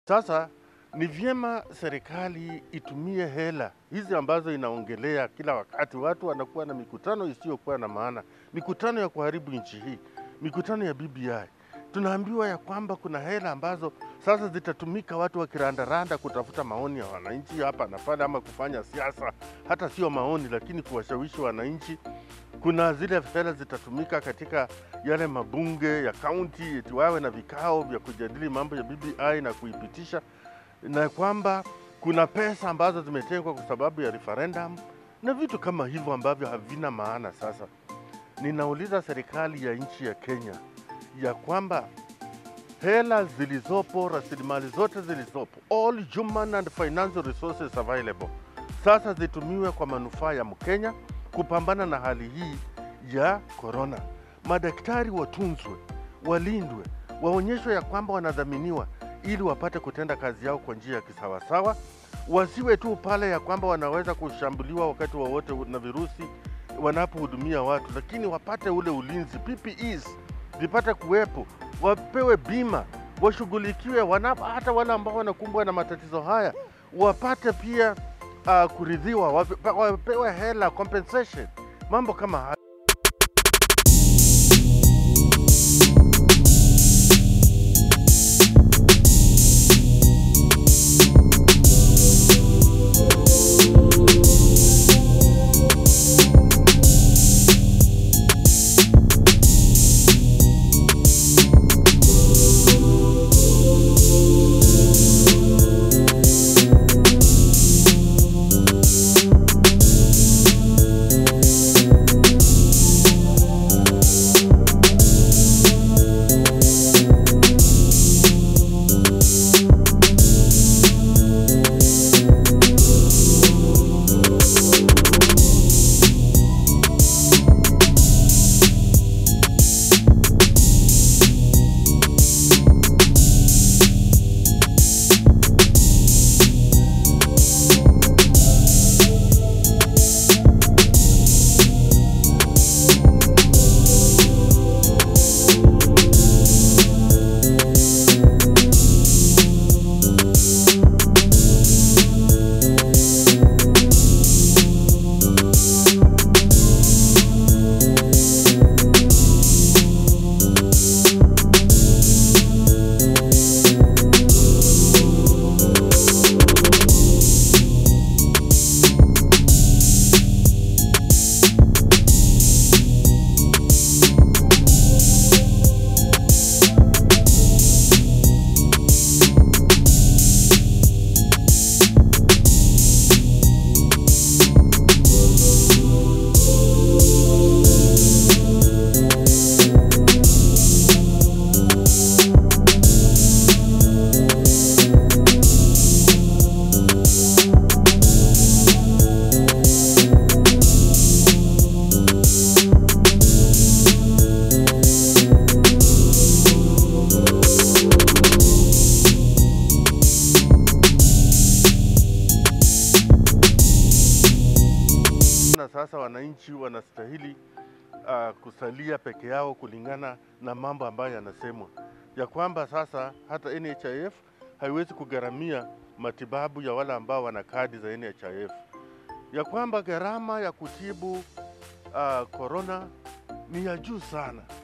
Sasa ni vyema serikali itumie hela hizi ambazo inaongelea kila wakati. Watu wanakuwa na mikutano isiyokuwa na maana, mikutano ya kuharibu nchi hii, mikutano ya BBI. Tunaambiwa ya kwamba kuna hela ambazo sasa zitatumika watu wakirandaranda kutafuta maoni ya wananchi hapa na pale, ama kufanya siasa, hata sio maoni, lakini kuwashawishi wananchi. Kuna zile hela zitatumika katika yale mabunge ya kaunti, eti wawe na vikao vya kujadili mambo ya BBI na kuipitisha na kwamba kuna pesa ambazo zimetengwa kwa sababu ya referendum na vitu kama hivyo ambavyo havina maana. Sasa ninauliza serikali ya nchi ya Kenya ya kwamba hela zilizopo, rasilimali zote zilizopo, all human and financial resources available, sasa zitumiwe kwa manufaa ya Mkenya kupambana na hali hii ya korona. Madaktari watunzwe, walindwe, waonyeshwe ya kwamba wanadhaminiwa ili wapate kutenda kazi yao kwa njia ya kisawasawa, wasiwe tu pale ya kwamba wanaweza kushambuliwa wakati wowote na virusi wanapohudumia watu, lakini wapate ule ulinzi, PPEs zipate kuwepo, wapewe bima, washughulikiwe wanapo, hata wale ambao wanakumbwa na matatizo haya wapate pia uh, kuridhiwa, wape- wapewe hela compensation, mambo kama haya. na sasa wananchi wanastahili uh, kusalia peke yao kulingana na mambo ambayo yanasemwa ya kwamba sasa hata NHIF haiwezi kugharamia matibabu ya wale ambao wana kadi za NHIF, ya kwamba gharama ya kutibu uh, corona ni ya juu sana,